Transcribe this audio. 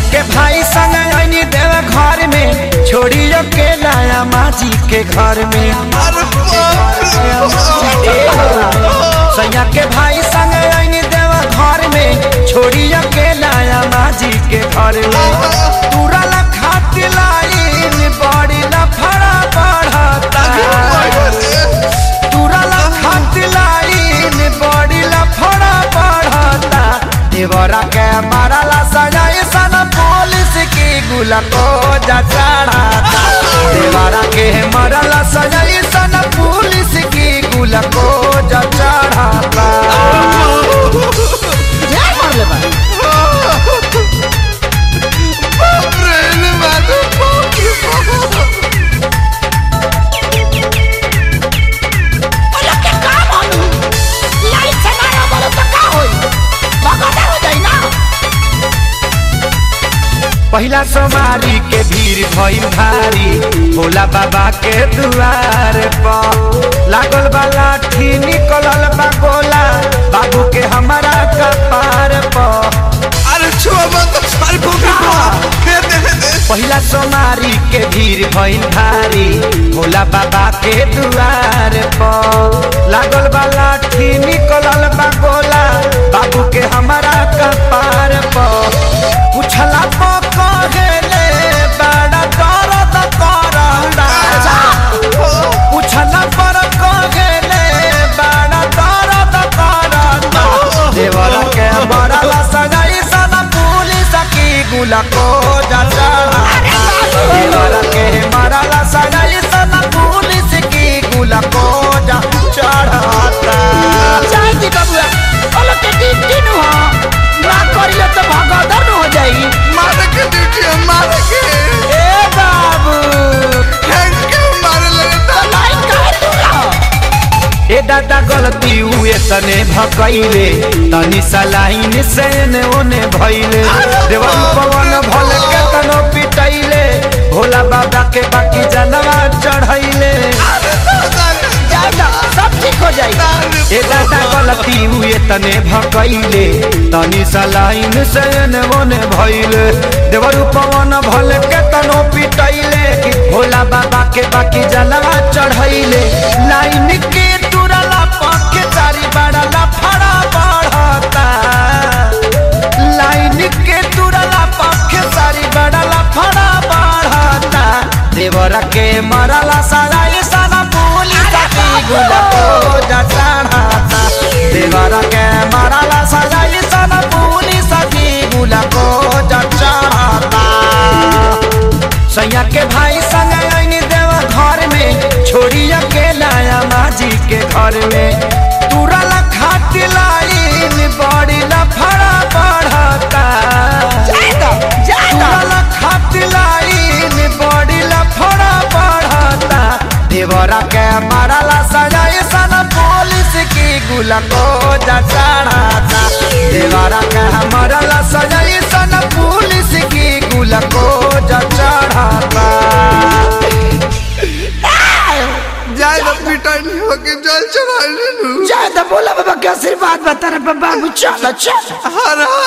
के भाई संग आईनी देव घर में छोड़ी अकेला माजी के घर में अरे बाप रे बाप। सैया के भाई संग आईनी देव घर में छोड़ी अकेला माजी के घर में तुरल खाती लाइन बड़ी लफड़ा बढ़ता तुरल खाती लाइन बड़ी लफड़ा बढ़ता देवरा के मारला सजाई सन पुलिस की गुला को जा चढ़ाता देवरा के मारला सजाई सन पुलिस की गुला को जा चढ़ाता बाप रे ने मारो बाप रे बाप। बोलो के का मालूम लाइट से मारा बोलो तो का होई भगदड़ हो जाई ना पहिला सोमारी के भीड़ भइल भारी भोला बाबा के दुआर पर लागल बा लाठी निकलल बा गोला बाबू के हमारा कपार पर अरे छुआ मत अरे फूफी बाप। दे दे दे पहिला सोमारी के भीड़ भइल भारी भोला बाबा के दुआर पर लागल बा लाठी निकलल बा गोला बाबू के हमारा कपार पर पुछला पर कहेले बड़ा दर्द करता पुछला पर कहेले बड़ा दर्द करता देवर के मरला सजाई सना पुलिस की गुला को जा चढ़ाता देवर के मरला सजाई सना पुलिस की गुला को जा चढ़ाता चाय दी बबुआ बोलो के दिन दिन हो ना करियो तो भगदड़ हो जाई मारे के ड्यूटी है मारे के ए बाबू फेंक के मारे लगे तो लाइन काहे दूर ए दादा गलती हुए तने भकैले तनी सलाइन से ने ओने भइले देवन पवन भल के तनो पिटैले भोला बाबा के बाकी जनवा चढ़ैले अरे दादा रे जाएगा सब ठीक हो जाएगा ए दादा गलती हुए तने भकैले तनी सलाइन से ने ओने भइले देवर पवन भल के तनो पिटैले भोला बाबा के बाकी जनवा चढ़ैले लाइन के तुरला पके चारी बड़ा लफड़ा बढ़ता लाइन के तुरला पके चारी बड़ा लफड़ा बढ़ता देवर के मरला सराय सारा पुलिस की गुला को जा चढ़ाता देवर के मरला सराय सारा पुलिस की गुला को जा चढ़ाता सैया के भाई संग आईनी देव घर में छोड़ी अकेला माजी के घर में तुरल खाती लाइन बड़ी लफड़ा बढ़ता जाएगा जाएगा तुरल खाती लाइन बड़ी लफड़ा बढ़ता देवरा के मारला सजाई सन पुलिस की गुला को जा चढ़ाता देवरा के मारला सजाई सन पुलिस की गुला को जा चढ़ाता जाए ना पिटाई नहीं होगी जल चढ़ाई ले लूं जाए तो बोला बाबा के आशीर्वाद बता रहे बाबा चलो चलो हर